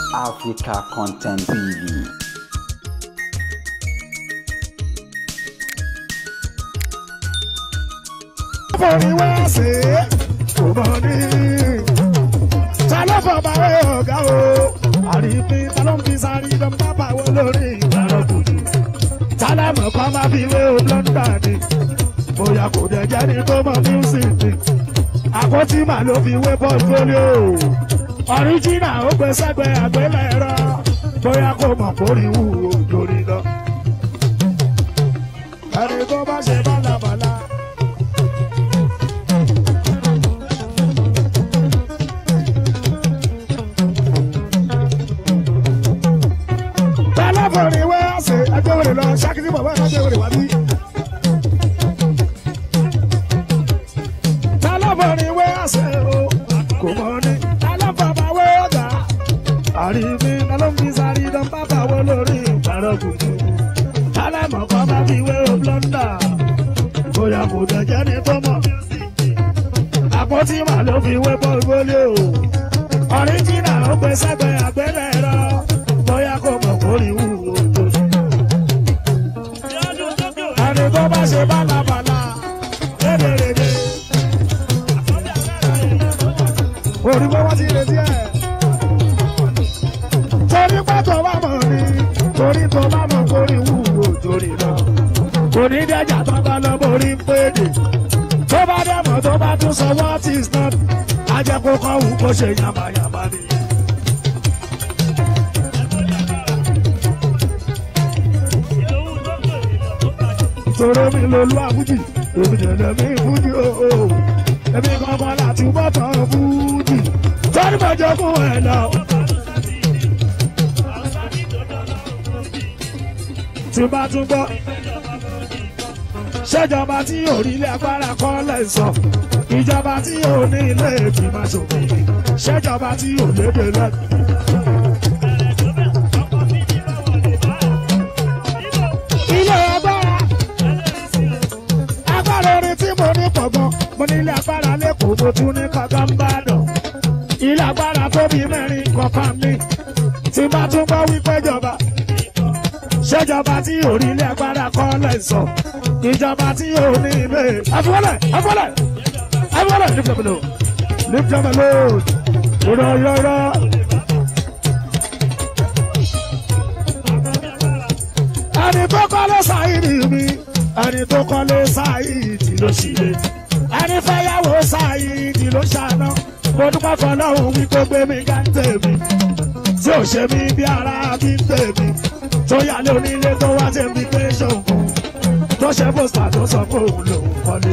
Africa Content TV. forí wá sí kò mọ ní. ta ló fọ bàwé ọ̀gá o àrífín ta ló ń fi sáré dán bàbá wo lórí ìgbàlọ́ kùtù. ta lẹ́mọ̀ kan máa fi wé o blọ́ndà ni bóyá kò dẹ̀ jẹ́ ní tó mọ music ni. àkótí màá ló fi wé portfolio ọ̀ríjìnà ó gbé sẹ́gbẹ̀ẹ́ àgbélẹ̀rọ bóyá kò mọ̀ kórìíwú òjòrí lọ. ẹni tó bá ṣe bálabàla. tẹlifóònù ìwé ọ̀sẹ̀ ẹgbẹ́wèrè lọ ṣákìtì bàbá ẹ̀ ẹgbẹ́wèrè wá bí. tẹlifóònù ìwé ọ̀sẹ̀ o kò mọ ní tẹlifóònù ìwé ọ̀gá àrífín lọ́lọ́mí sáré dán bàbá wo lórí ìpàrọ̀ kùtù tẹlifóònù kan bá fi wé o blọ́ndà bóyá kò dẹ̀jẹ́ ní tó mọ̀ àpótí màá ló fi wé pọ́ńgólé o ọ̀ríjìnà ó gbé sẹ́gbẹ̀ẹ́ àgbélẹ̀rọ bóyá kò mọ̀ kórìíwú òjò. ẹni tó bá ṣe bálabàla rédèrèdè. orí pé wọ́n ti retí ẹ̀. torí pé tó bá mọ̀ ni torí tó bá mọ̀ kórìíwú òjò rí lọ. kò ní dẹ́jà tó bá lọ borí ń pèdè. tó bá dẹ́mọ̀ tó bá tún sọ what is not. ajẹ́kọ̀ọ́ kan wù kó ṣe yàmàyàmà nìyẹn. toro mi lolú àbújì èmi dẹ̀dẹ̀ mi fújì ooo èmi kankan láti bọ́tọ̀ fújì sọ́ni bàjẹ́ fún ẹ̀ lọ. tí bá tún gbọ́ ṣèjọba tí yóò rí ilé agbára kọ́ lẹ́sọ̀ ìjọba tí yóò ní ilé ìgbìmọ̀ ṣòfin ṣèjọba tí yóò lédè lẹ́nu. ilé agbára agbára orin tí mo ní pọ̀gbọ́n mo ní ilé agbára lẹ́kọ̀ọ́ mo tún ní kankan bá dàn ilé agbára tó bí mẹ́rin kọ̀ọ̀kan mi tí bá tún gbọ́ wípé jọba ṣèjọba tí yóò rí ilé agbára kọ́ lẹ́sọ̀ ìjọba tí yóò ní ilé ẹ̀fọ́lẹ̀ ẹ̀fọ́lẹ̀ ẹ̀fọ́lẹ̀ lift up alone lift up alone rọ̀ rọ̀ rọ̀. ẹni tó kọ́lé sáyìdì mi ẹni tó kọ́lé sáyìdì ló ṣílẹ̀ ẹni fẹ́yàwó sáyìdì ló ṣàná mo dúpẹ́ fọlọ́run wí kó gbé mi ká ń tèmi tí ò ṣe mí bí ara bí ń tèmi tó yálé onílé tó wá ṣe mi pé ṣòfò tó ṣe pósítà tó sọ pé òun lòun kọ́lé.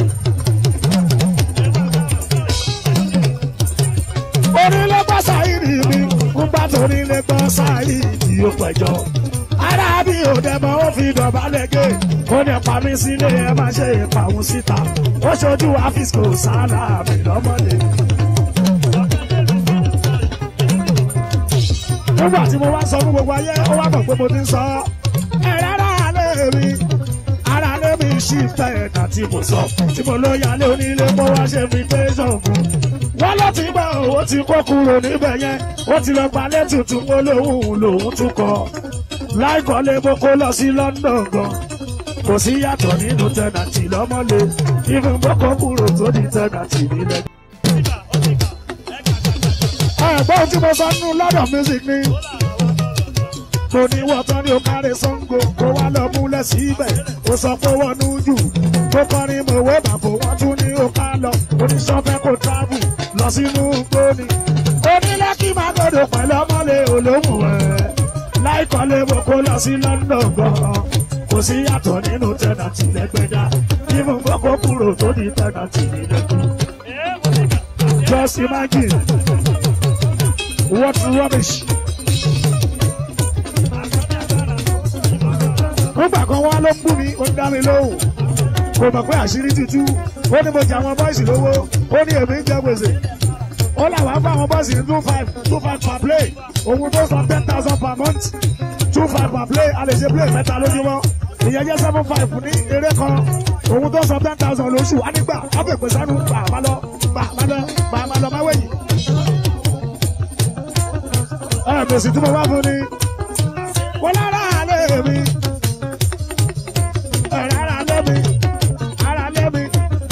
onílé gbọ́ sáyìdì mi ń bá tonílé gbọ́ sáyìdì ó pẹ̀jọ́ ara bí òdẹ̀mọ̀ ó fi dọ̀bálẹ̀ gé ó ní pa mí sílé ẹ má ṣe ìpàwọn síta ó ṣojú àfíìsì kò sáálà mi lọ́mọdé. nígbà tí mo wá sọ fún gbogbo ayé ó wá mọ̀ pé mo ti ń sọ ẹ̀rẹ́ ara alẹ́ mi ara alẹ́ mi ṣì fẹ́ ẹ̀dá tí mo sọ tí mo ló yálé onílé kó wá ṣe fi tẹ́sán fún wọ́n ló ti gbọ́ owó ti kó kúrò níbẹ̀ yẹn ó ti lọ gbalẹ̀ tuntun ó lóhùn lòún tún kọ́ láìkọ́lé mo kó lọ sí London gan kò sí yàtọ̀ nínú tẹ̀nàtì lọ́mọ́lé ìfún bọ́kọ̀ kúrò tó di tẹ̀nàtì nílẹ̀. ẹ̀gbọ́n tí mo sọ nínú London music ni mo ní wọ́tán ní okare sango kó wá lọ múlẹ̀ síbẹ̀ ó sọ pé wọ́n nú jù tó kọrin mọ̀wé bàbá wọn tún ní oká lọ oníṣọ́fẹ́ kò travel lọ sínú gbóni onílẹ̀kí máa gbọdọ̀ pẹ̀lú ọmọlé olóhùn ẹ̀ láìkọ́lé mo kó lọ sí London gan-an kò sí yàtọ̀ nínú tẹ̀nàtì lẹ́gbẹ̀dá nínú gbogbo kúrò tó di tẹ̀nàtì nílẹ̀kùn. Just imagine what rubbish. nígbà kan wá ló ń bú mi ó ń dá mi lóhùn kò mọ̀ pé àṣírí tútù ó ní mo jẹ àwọn bọ́ìsì lówó ó ní èmi ń jẹ gbèsè ó làwọn á bá àwọn bọ́ìsì ní two five two five per play òun tó san ten thousand per month two five per play a lè ṣe play mẹ́ta lójúmọ́ ìyẹn jẹ́ seven five ní eré kan òun tó san ten thousand lóṣù á nígbà á fẹ́ pèsè àánú gbà má lọ gbà má lọ gbà má lọ má wẹ̀yìn. ẹ ẹ̀mẹ̀sì tí mo wá fún ni mo lára alẹ́ mi ẹ̀rọ ara alẹ́ mi ara alẹ́ mi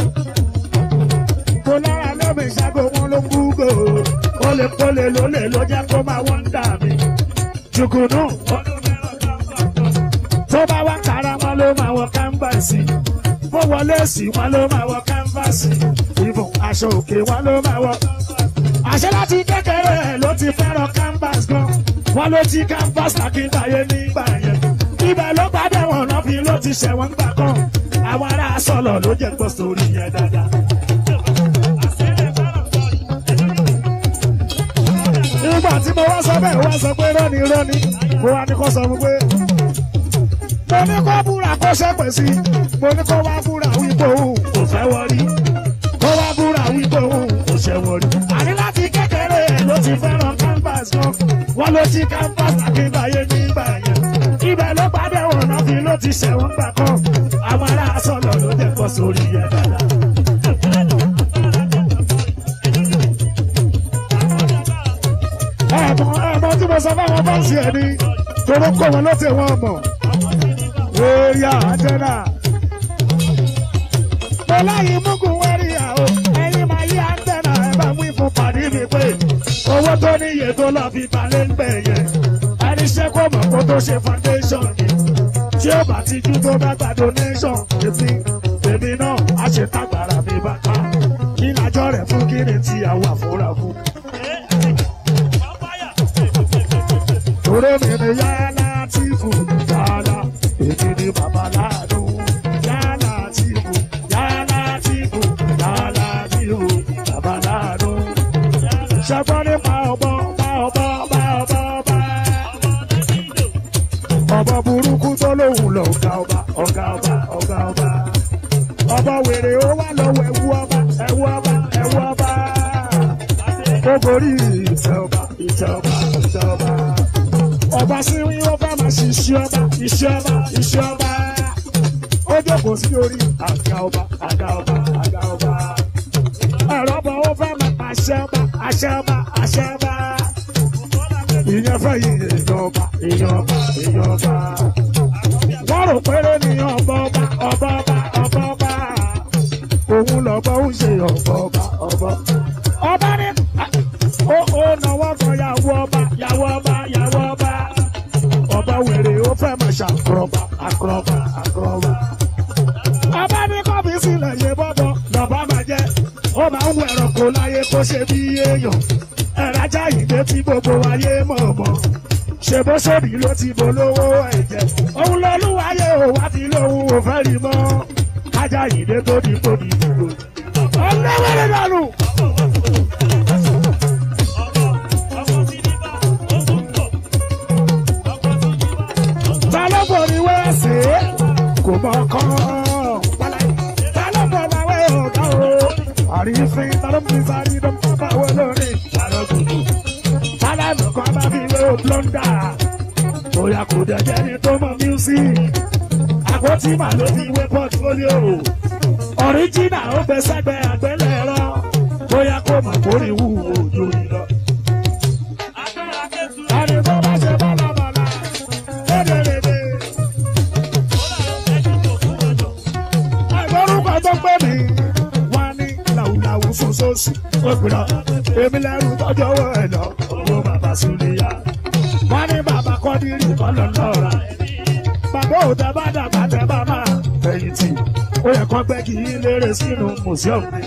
mo lára alẹ́ mi ṣàgò wọn ló kú gò ó lè kólé lólè ló jẹ́ kó máa wọ́n ń dà mí jùkùnú tó bá wá kára wọn ló máa wọ kámbàsì bó wọlé sí wọn ló máa wọ kámbàsì ìbùn aṣọ òkè wọn ló máa wọ àṣẹ láti kékeré ẹ̀ ló ti fẹ́ràn canvas gan wọn ló ti canvas lákìntàyé nígbà yẹn ibẹ̀ ló gbádẹ wọn náà fi ló ti ṣẹ̀wọ̀n gbà kan àwọn ará sọ̀lọ̀ ló jẹ́ gbọ́ sórí yẹn dáadáa. nígbà tí mo wá sọ bẹ́ẹ̀ wá sọ pé rọ́ni rọ́ni mo wá ní kó sọ fún pé mo ní kó búra kó ṣẹ́pẹ̀ sí mo ní kó wá búra wípé òun kò fẹ́ wọrí kó wá búra wípé òun kò ṣẹ́ wọrí. àní láti kékeré ẹ̀ ló ti fẹ́ràn canvas gan wọ́n ló ti canvas àkínbáyé nígbà yẹn ibẹ̀ ló pàdé wọn náà fi ló ti ṣẹ̀wọ̀n gbà kan àwọn ará sọ̀lọ̀ ló jẹ́ kó sórí yẹn dáadáa. ẹ̀mọ ẹ̀mọ tí mo sọ fáwọn bọ́ọ̀sì ẹ̀ ni toró kó wọn lọ́tẹ̀ wọn mọ̀ óyá àjẹ́nà. mo láyé mugun wẹ́rí àwọ̀ ẹ̀yin máa yí àjẹ́nà ẹ̀ bá wí fún pàdé mi pé owó tó níye tó lọ fi balẹ̀ ń bẹ̀ yẹn ẹni ṣe kó mọ̀ kó tó ṣe foundation ni tí ó bá ti jú tó bá gba donation èmi èmi náà á ṣe tágbára mi bá ká kí lájọ́ rẹ̀ fún kí ni ti àwọn àfúrà fún. Toro mi ni yálà tí fò yálà, èmi ni bàbá láàánú. Yálà tí fò, yálà tí fò, yálà tí fò, bàbá láàánú. Ṣẹ́gbọ́n nípa ọ̀bọ, bá ọ̀bọ, bá ọ̀bọ, bá. Ọ̀bọ burúkú tó lóhùn lọ ọ̀gá ọba, ọ̀gá ọba, ọ̀gá ọba. Ọ̀bọ wèrè ó wá lọ́wọ́ ẹ̀wú ọba, ẹ̀wú ọba, ẹ̀wú ọba. Ó borí ìtẹ́ ọba, ìtẹ́ ọba, ìtẹ́ ọba ọba sí wí ó fẹ́ máa ṣe iṣẹ́ ọba iṣẹ́ ọba iṣẹ́ ọba ó jókòó sí orí àga ọba àga ọba àga ọba ẹ̀rọ ọba ó fẹ́ máa àṣẹ ọba àṣẹ ọba àṣẹ ọba ìyẹn fẹ́ yí èèyàn ọba èèyàn ọba èèyàn ọba wọ́n rò péré ní ọba ọba ọba ọba ọba ọba òun lọ́bọ̀ ń ṣe ọba ọba ọba ọba ní ó ó náwó kan yàwó ọba yàwó ọba yàwó ọba ọba wèrè ó fẹ́ máa ṣàkọrọba àkọrọba àkọrọba. ọba ní kọ́bí sílẹ̀ yé bọ́bọ̀ lọ́ba máa jẹ́ ó máa ń wẹ̀rọ̀ kó láyé kó ṣe bí èèyàn ẹ̀rájà ìdè tí gbogbo ayé mọ̀ mọ́ ṣe bó ṣòbí ló ti bolówó ẹ̀jẹ̀ òun lọ́lúwayé ò wá ti lóhun ò fẹ́ rí mọ́ ajá ìdè tó di tó di dúró. ọlọ́wẹ́rẹ́ dànù. ta ló bọ̀ ní wẹ́ẹ̀sì kò mọ̀ kán. ta ló bọ̀ láwẹ́ ọ̀gá o. àrífín ta ló fi sáré ló ń bá wọ lórí. àrògùdù tálánù kan bá fi wé o blọ́ndà. bóyá kò dẹ̀jẹ̀ ni tó mọ music. àpótí mà ló fi wé portfolio. ọ̀ríjìnà ó fẹ́ sẹ́gbẹ́ àgbélẹ̀rọ. bóyá kò mọ̀ kórè wù ojú ìlọ. Àní tó bá ṣe bálabàlà, lédèrèdè. Àìgbọ́rúkọ tó pé mi, wọ́n ní làwùlàwù fún sósì. Ó gbìnà, èmi lẹ́rù tọ́jú owó ẹ̀ lọ, owó bàbá Súlíyà. Wọ́n ní bàbá Kọ́dírì kọ́ lọ lọ́ra. Bàbá òtẹ́ bá dàgbà tẹ́ bá máa fẹ̀yìntì. Ó yẹ kó gbẹ́ kí lérè sínú mùsíọ̀mù mi.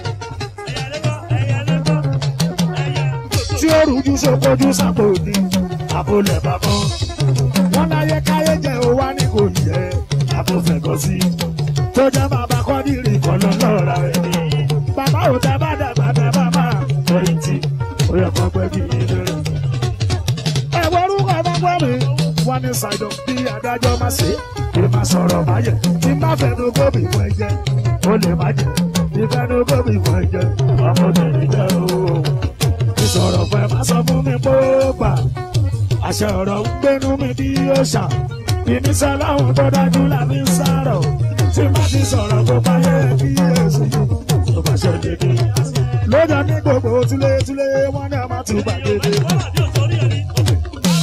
Tí ó rújú sókojú sápò ní àbólẹ̀ bàbá. Wọ́n láyé káyé jẹ́ òwá ní kò yẹ àbófẹ̀gọ́ sí. Tó jẹ́ bàbá Kọ́dírì kọ́ lọ lọ́ra rẹ̀ ni. Bàbá òtẹ́ bá dàgbà tẹ́ bá máa fẹ̀yìntì. Ó yẹ kó gbẹ́ kí lérè. Ẹ̀wọ̀n orúkọ ọmọ mi wọ́n ní ṣàìdọ̀ bí adájọ́ má ṣe kí má sọ̀rọ̀ má yẹ tí má fẹnu gómì fún ẹ̀jẹ̀ ó lè má jẹ tí fẹnu gómì fún ẹ̀jẹ̀ ọmọdé jẹ́ o. ìsọ̀rọ̀ fẹ́ má sọ fún mi pé ó gbà àṣẹ ọ̀rọ̀ ń gbénu mi bí ó ṣà ìníṣẹ́ láwọn tó dájú láfi ń sárọ̀ tí má ti sọ̀rọ̀ kó bá yẹ kí èsì tó bá ṣe dédé. lójà ní gbogbo túlétúlé wọn ní a máa tún gbàgede.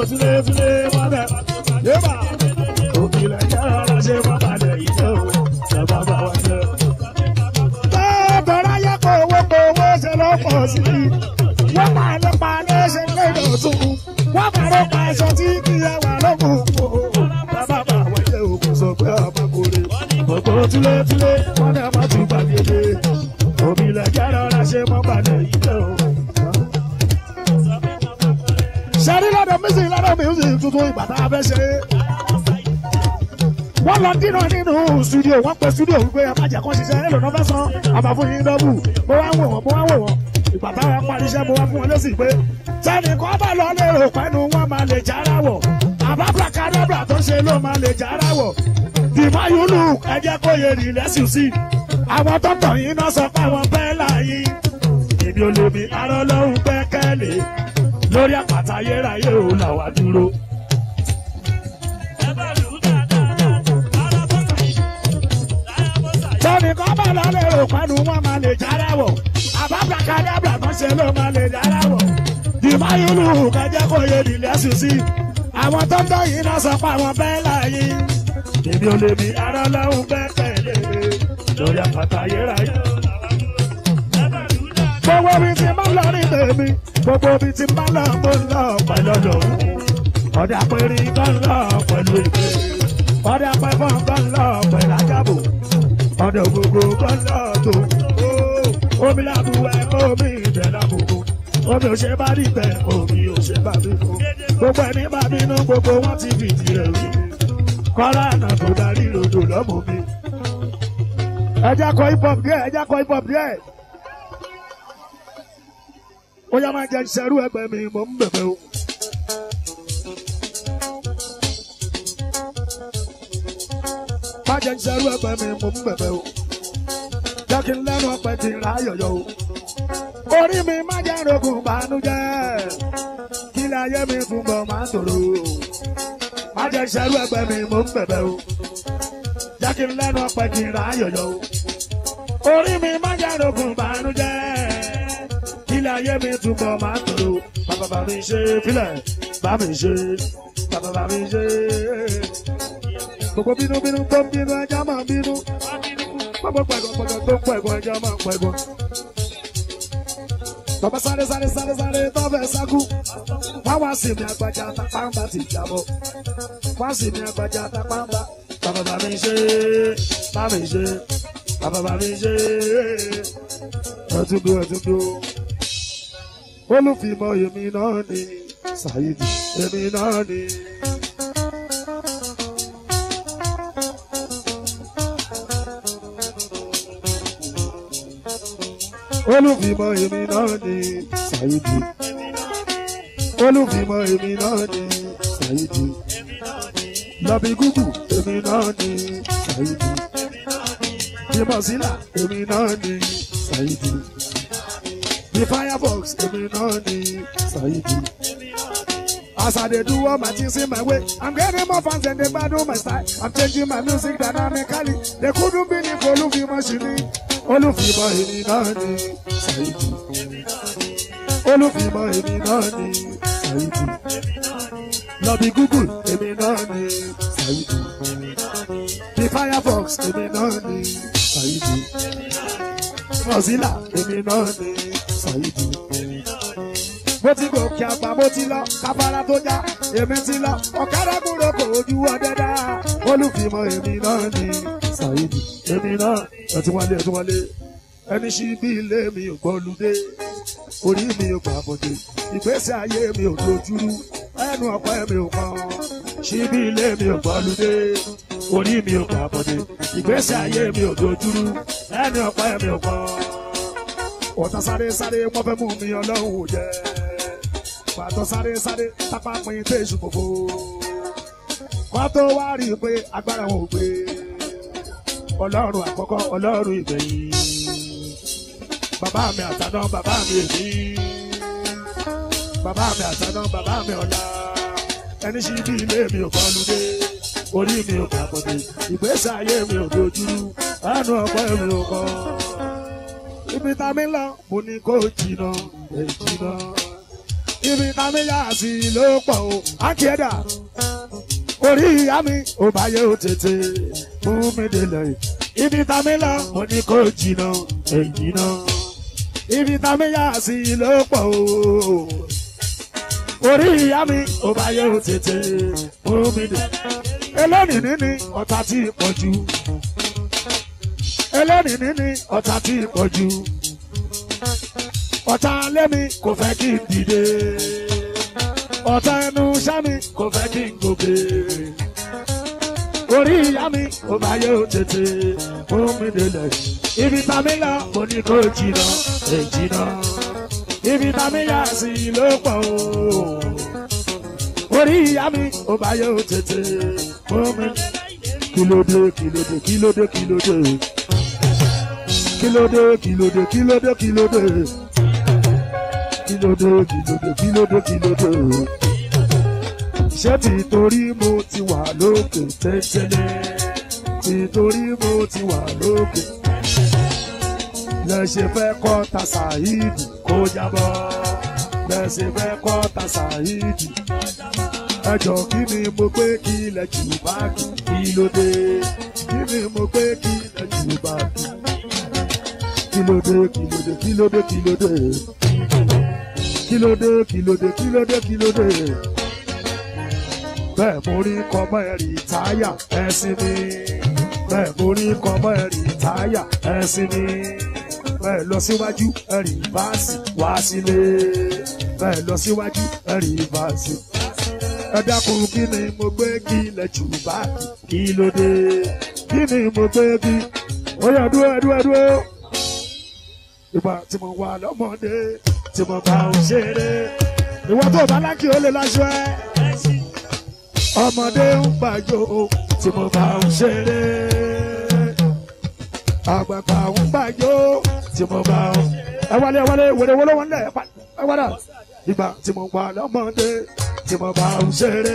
túlé túlé mọ́bẹ̀ yébà òkìlẹ̀ jẹ́ ọ̀rọ̀ ṣe má balẹ̀ yìí tó ẹ bá bá wá jẹ́. tọ́tọ́rọ́ yẹ kó owó kó owó ṣe ló pọ̀ sí i wọ́n máa lè pa léṣe lédè tún wọ́n máa lè pa aṣọ tí kì í wà lókun kó ẹ bá bá wá jẹ́ òkú sọ pé ọmọ kò rí òkú túlé túlé wọ́n dẹ̀ má tún gbàgede òkìlẹ̀ jẹ́ ọ̀rọ̀ ṣe má balẹ̀ yìí tó ṣẹ́rí lọ́dọ̀ music lọ́dọ̀ music tuntun ìgbà tá a fẹ́ ṣe. wọ́n lọ dínà nínú studio wọ́n pe studio wípé ẹ má jẹ́ kó ṣiṣẹ́ èlò náà fẹ́ san àbá fún yín dọ́bù mo wá ń wò wọ́n mo wá ń wò wọ́n ìgbà táwọn parí iṣẹ́ mo wá fún wọn lésì pé sẹ́ni kọ́ bá lọ lérò pẹ́nu wọn máa lè jára wọ̀ àbá placadabra tó ṣe ló máa lè jára wọ̀ dìmọ̀ yúlù ẹ jẹ́ kó yẹ rí lẹ́sìn sí àwọn tó tọ̀ yín náà sọ pé àwọn bẹ́ẹ̀ láàyè ìbí olómi arọ́lọ́hún gbẹ́kẹ̀lé lórí àpáta ayérayé ò là wá dúró. Tọ́ni kan bá lálẹ́ rò pẹ́nu wọn máa lè jára wọ̀. Àbábà kádàbà kan ṣe ló máa lè jára wọ̀. Dìmọ̀ ìlú kẹjẹ kò yé nílẹ̀ sùn sí. Àwọn tó ń tọ́ yìí náà sọ pé àwọn bẹ́ẹ̀ láàyè. Èmi ò lè mi ara lọ́hùn bẹ́ẹ̀ tẹ̀lé lórí àpáta ayérayé ò là wá dúró. Gbogbo ibi tí máa lọ ní tèmi, gbogbo ibi tí máa lọ mo ń lọ pẹ̀lú ọ̀dọ̀ òun. Ọ̀dà pẹ̀lú kan lọ pẹ̀lú ìpè. Ọ̀dà pẹ̀fọ́n kan lọ pẹ̀lú ajábò. Ọ̀dà gbogbo kan lọ tó. Omi làbù ẹ̀ omi ìbẹ̀ làbùkù. Omi ò ṣe bá rí bẹ̀, omi ò ṣe bá bí kú. Gbogbo ẹni bá bínú gbogbo wọn ti fìdí rẹ̀ wí. Kọ́lá àná tó darí lòdò lọ́mọ mi. Ẹ jẹ́ kọ hip hop díẹ̀, ẹ jẹ́ kọ hip hop díẹ̀. ó yá máa jẹ ìṣẹ́rú ẹgbẹ́ mi mò ń bẹ̀bẹ̀ o. má jẹ ìṣẹ́rú ẹgbẹ́ mi mò ń bẹ̀bẹ̀ o. jẹ́ kí n lẹ́nu ọpẹ kí n ra ayọ̀yọ̀ o. orí mi má jẹ́ rògùn bànújẹ́ kí ilé ayé mi túbọ̀ máa tòrò o. má jẹ ìṣẹ́rú ẹgbẹ́ mi mò ń bẹ̀bẹ̀ o. jẹ́ kí n lẹ́nu ọpẹ kí n ra ayọ̀yọ̀ o. orí mi má jẹ́ rògùn bànújẹ́ ilé ayé mi túbọ̀ máa ń tòrò bàbá bá mi ṣe fílẹ̀ bá mi ṣe bàbá bá mi ṣe. gbogbo bínúbínú tó ń bínú ẹja máa ń bínú gbogbo pẹ̀gọ́pẹ̀gọ́ tó ń pẹ̀gọ́ ẹja máa ń pẹ̀gọ́. bàbá sáré sáré sáré sáré tó fẹ́ sákú wá wá sí mi àgbàjà tapáǹbà ti jábọ̀ wá sí mi àgbàjà tapáǹbà bàbá bá mi ṣe bá mi ṣe bàbá bá mi ṣe ẹtúndú ẹtúndú olùfìmọ̀ èmi náà ni ṣàyídì èmi náà ni. olùfìmọ̀ èmi náà ni ṣàyídì olùfìmọ̀ èmi náà ni ṣàyídì lọ́bì gúgù èmi náà ni ṣàyídì ìmọ̀sílà èmi náà ni ṣàyídì. The firebox, èmi náà ni Saidi. As I dey do all my things in my way, I'm getting more fans and they gbadun my style. I'm changing my music dynamically. They couldn't believe Olúfimọ́ ṣì ní. Olúfimọ́ èmi náà ni Saidi. Olúfimọ́ èmi náà ni Saidi. Lọ́bì Google, èmi náà ni Saidi. The firebox, èmi náà ni Saidi. Mozilla, èmi náà ni Saidi. Mo ti gòkè àgbà, mo ti lọ, kábàárà tó já, èmi ti lọ, ọ̀kadà kúrò kò ojú ọdẹ dá. Olúfimọ́ èmi náà ni Saidi. Èmi náà, ẹ̀tún wálé, ẹ̀tún wálé. Ẹni ṣí bí ilé mi ò gbọ́ludé. Orí mi ò gbà bọ̀dé. Ìgbésí ayé mi ò dojúrú. Ẹnu ọ̀pẹ mi ò kàn. Ṣí bí ilé mi ò gbọ́ludé. Orí mi ò gbà bọ̀dé. Ìgbésí ayé mi ò dojúrú. Ẹnu ọ̀pẹ mi ò kàn ọ̀tá sáré sáré wọ́n fẹ́ mú mi ọlọ́run ò jẹ́ pàtó sáré sáré tápá pin téṣù gbogbo kọ́ tó wá rí i pé agbára wọn ò gbé ọlọ́run àkọ́kọ́ ọlọ́run ìgbẹ̀yìn bàbá mi àtàná bàbá mi èmi bàbá mi àtàná bàbá mi ọ̀la ẹni ṣí bí ilé mi ò kọlu dé orí mi ò kàbọ̀dé ìgbésí ayé mi ò dojúrú ẹnu ọ̀pọ̀ mi ò kọ́ ibi tá mi lọ mo ní kó jìnnà ẹ jìnnà ibi kámẹ́yà sí ló pọ̀ o ákíẹ́dà orí ìyá mi ò bá yẹ ó tètè mú mi délẹ̀ ibi kámẹ́lá mo ní kó jìnnà èyí náà ibi kámẹ́yà sí ló pọ̀ o orí ìyá mi ò bá yẹ ó tètè mú mi délẹ̀ eléyìí ní ọ̀tá tí ì pọ̀ jù eléyìí ní ọ̀tá tí ì pọ̀ jù ọ̀tá lẹ́mi kò fẹ́ kí n dìde ọ̀tá ẹnu sámi kò fẹ́ kí n gòkè orí ìyá mi ò bá yẹ ó tètè fún mi délẹ̀ ibi tàmí lọ mo ní kó jìnnà èjìnnà ibi tàmí yà sí ló pọ̀ o orí ìyá mi ò bá yẹ ó tètè fún mi kílódé kílódé kílódé kílódé kílódé kílódé kílódé kílódé kílódé kílódé kílódé kílódé ṣé tìtorí mo ti wà lókè tẹ́tẹ́lẹ̀ tìtorí mo ti wà lókè lẹ́sẹ̀ fẹ́ kọ́ ta ṣàhídì kó jábọ́ lẹ́sẹ̀ fẹ́ kọ́ ta ṣàhídì ẹjọ́ kí ni mo gbé kí ilẹ̀ jù bá kí kí ló dé kí ni mo gbé kí ilẹ̀ jù bá kí kí ló dé kí ló dé kí ló dé kí ló dé kí ló dé kí ló dé kí ló dé kí ló dé bẹ́ẹ̀ mo rí kọ́mọ́ ẹ̀rì táyà ẹ̀sìn mi bẹ́ẹ̀ mo rí kọ́mọ́ ẹ̀rì táyà ẹ̀sìn mi bẹ́ẹ̀ lọ síwájú ẹ̀rì báàsì wá sílé bẹ́ẹ̀ lọ síwájú ẹ̀rì báàsì ẹ dákun kí ni mo gbé kí ilẹ̀ jù bá kí ló dé kí ni mo gbé kí ó yẹ dúró dúró dúró ìgbà tí mo wà lọ́mọdé tí mo bá ń ṣeré ìwọ tó bá lákì ó lè láṣọ ẹ ọmọdé ń gbàjọ tí mo bá ń ṣeré àgbàgbà ń gbàjọ tí mo bá ń ẹ wálé ẹ wálé wèrè wọlé wọn lẹ ẹ wálé ìgbà tí mo wà lọ́mọdé tí mo bá ń ṣeré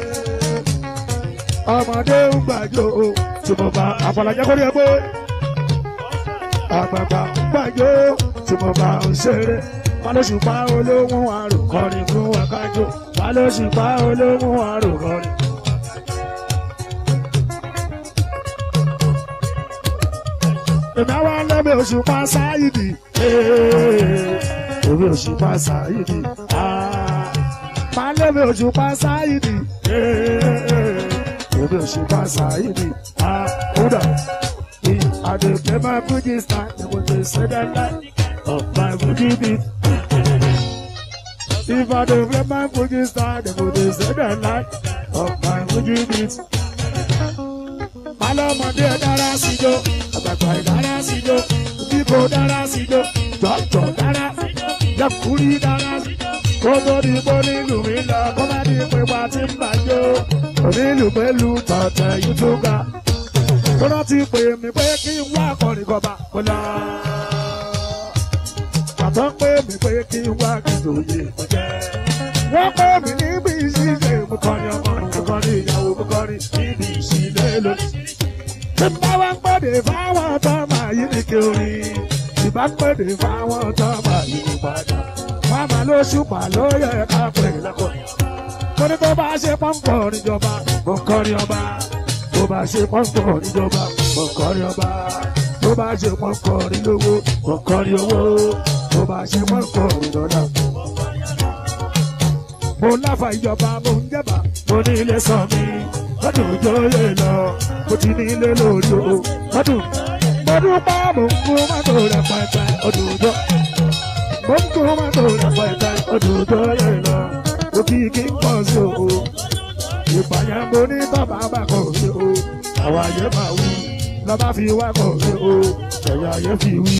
ọmọdé ń gbàjọ tí mo bá àpàlàjẹ kórè ẹ pé àgbàgbà ń gbàjọ tí mo bá ń ṣeré balóṣùpá olóhùn àrùn kọrin fún wákàjọ balóṣùpá olóhùn àrùn kọrin. èmi àwa lẹ́mi òṣùpá sáyidì èmi òṣùpá sáyidì máa lẹ́mi òṣùpá sáyidì èmi òṣùpá sáyidì kódà I dey play my Fuji style, they go dey say that like of my Fuji beat. If I dey play my Fuji style, they go dey say that like of my Fuji beat. Malọ́mọdé dára síjó, àgbàgbà dára síjó, bíbo dára síjó, jọ̀jọ̀ dára, yẹkùrí dára síjó. Kó tó di bó nílùú mi lọ, kó má di pé wá ti ń bàjọ́. Onílù pẹ̀lú tọ̀tẹ̀ yìí tó ga tọ́lá ti pè mí pé kí n wá akọrin kọba kó lọ. Bàbá pè mí pé kí n wá kìdòye kó jẹ́. Wọ́n pè mí níbi ìṣílẹ̀ mo kọrin ọmọ mo kọrin ìyàwó mo kọrin níbi ìṣílẹ̀ lónìí. Tí n bá wá ń pèdè fáwọn tó máa yí ní kí orin. Tí bá ń pèdè fáwọn tó máa yí ní padà. Wọ́n máa ló ṣùpà ló yẹ ká pè lẹ́kọ̀ọ́. Mo ní tó bá ṣe pọ́ńpọ̀ níjọba, mo kọrin ọba tó bá ṣe pọ́ńpọ̀ níjọba kọ̀ọ̀kọ́rí ọba tó bá ṣe pọ́ńpọ̀ nílówó kọ̀ọ̀kọ́rí owó tó bá ṣe pọ́ńpọ̀ nídọ́là. mo láfa ìjọba mo ń jẹba mo ní ilé sàn mi lọ́dún òjò lè lọ mo ti ní ilé lórí o lọ́dún mo dúpẹ́ mo ń kú mọ́tò rẹpẹtẹ ọdún òjò mo ń kú mọ́tò rẹpẹtẹ ọdún òjò lè lọ òkìkí ń pọ̀ sí o ìpààyàn mo ní bàbá bá kọ̀ sí o àwọn àyè máa wí lọ́ba fi wá kọ̀ sí o ẹ̀yà ayé fi wí.